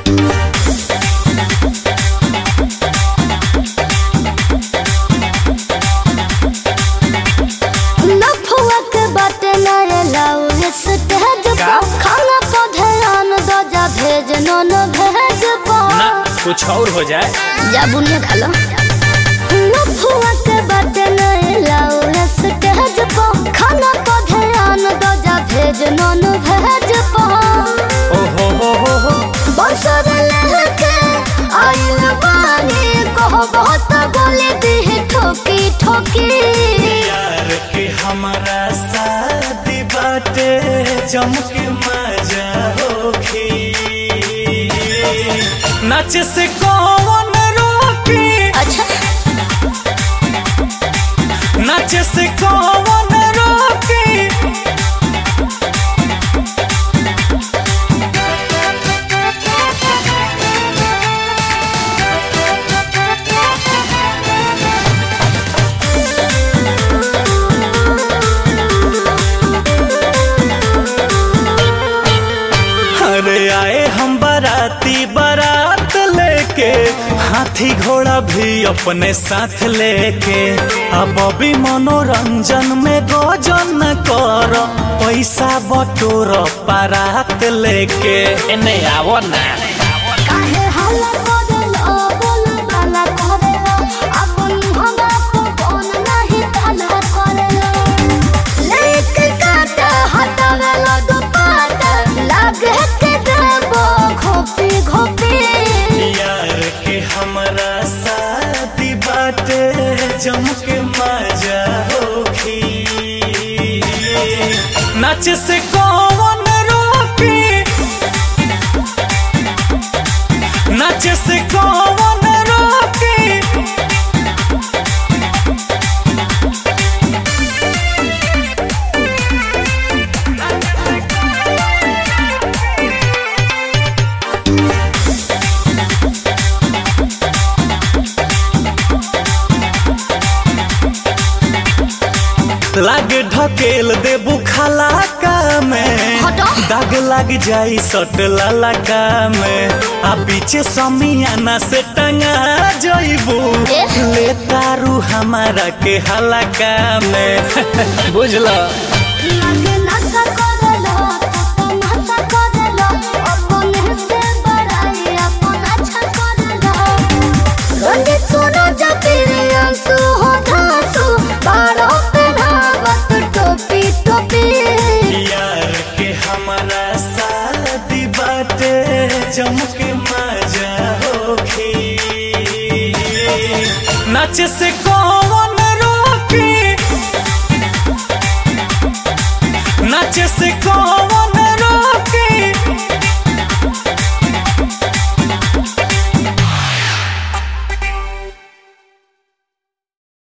लफुआ के बाटे नए लाऊ स्टेज का? पर खाना को ध्यान दो जा भेज नोन भेज ना पर कुछ और हो जाए जा बुनिया खा लो लफुआ के बाटे नए लाऊ स्टेज पर खाना को ध्यान दो जा भेज नोन भेज पर ओ हो हो हो हो बसर लहके आइल बानी कहो बहुत गोली दी ठोकी ठोकी यार के हमारा शादी बाटे चमके मजा होखी नाच से कौन रोकी अच्छा नाच से कौन रोकी अरे आए हम बाराती बारात लेके हाथी घोड़ा भी अपने साथ लेके अब अभी मनोरंजन में गोजन कर पैसा बटोर बारात लेके एने आवो ना काहे हल्ला करेलो बोल बाला करेलो अपन हमरा को कौन नहीं ताला करेलो लेके काट हटावेलो दुपाट लागे के देबो घोपी घोपी यार के हमारा शादी बाटे जमके मजा होखी नाच से कौन रोकी नाच से कौन रोकी लागे ढकेल देबू खलाका में हटो। दाग लग जाई सट ललका में आ पीछे समियाना से टंगा जइबू एह। ले तारू हमारा के हलका में बुझला लागे नशा करेलो तो नशा करेलो अपन से बड़ाई अपन अच्छा करेलो रंजित सुनो जपीरे अंसु हो धासु बारो पे धावत टोपी टोपी यार के हमारा शादी बाटे जमके मजा होखी नाच से कौन